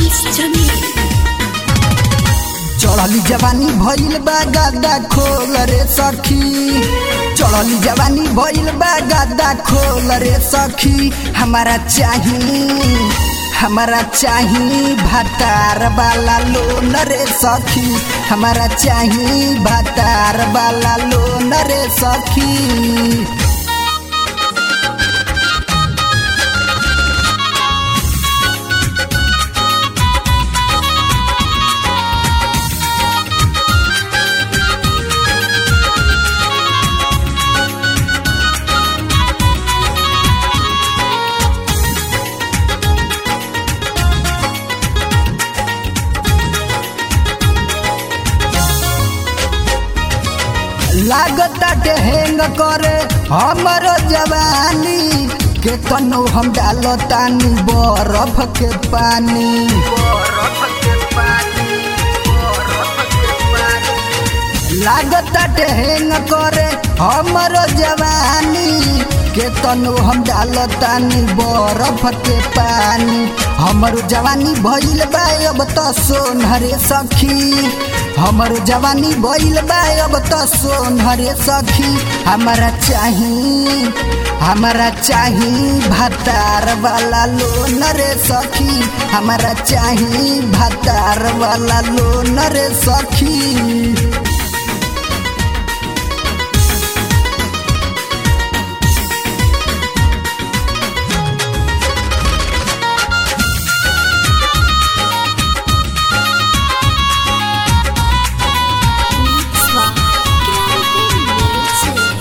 शम्स जमील चढ़ली जवानी भइल बा गादा खोल रे सखी चढ़ली जवानी भइल बा गादा खोल रे सखी हमारा चाही हमारा चाही भातार वाला लोन रे सखी हमारा चाही भातार वाला लोन रे सखी लागताटे हेंग करे हमरो जवानी के तनो हम डालतानी बरफ के पानी लागताटे हेंग करे हमरो जवानी के तनो हम डालतानी बरफ के पानी हमरो जवानी भइल बा अब त सोनहरे सखी हमर जवानी भइल बा अब त सोनहरे सखी हमारा चाही हमारा चाही भातार वाला लोन रे सखी हमारा चाही भातार वाला लोन रे सखी Mixwa Grande Music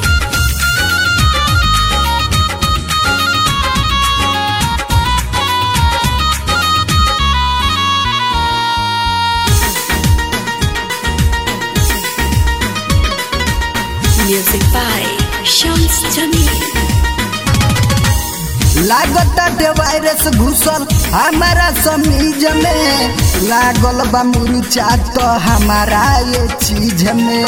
Music by Shams Jamil लागताटे वायरस घुसल हमारा समीज में लागल बा मुरुचा तो हमारा ये चीज में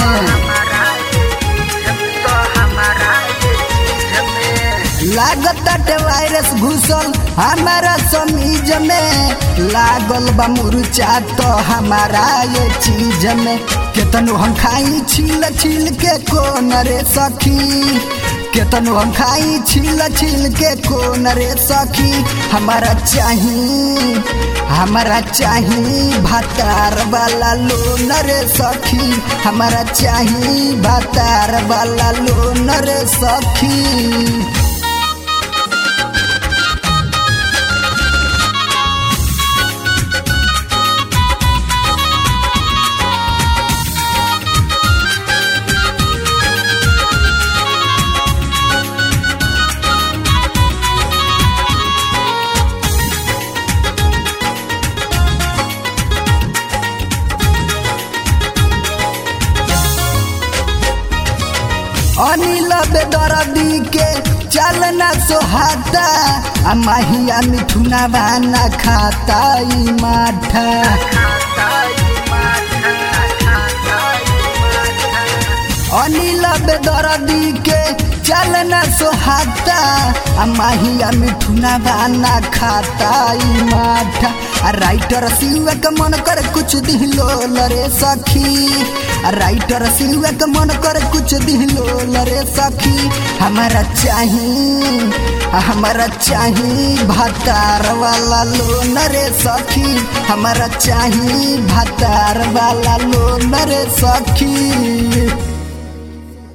लागताटे वायरस घुसल हमारा समीज में लागल बा मुरुचा तो हमारा ये चीज में केतनो हम खाई छील छील के कोन रे सखी केतनो हम खाई छील छील के कोन रे सखी हमारा चाही हमारा चाही भातार वाला लोन रे सखी हमारा चाही भातार वाला लोन रे सखी अनिल बेदरदी के चलना सोहाता आ माहिया मिठुना बाना खाता ई माठा अनिल बेदरदी के चलना सोहाता आ माहिया मिठुना बाना खाता ई माठा आ राइटर सिवा के मन कर कुछ दिलो लरे सखी आ राइटर सिवा के मन कर कुछ दिलो लरे सखी हमारा चाही हमारा चाही भातार वाला लोन रे सखी हमारा चाही भातार वाला लोन रे सखी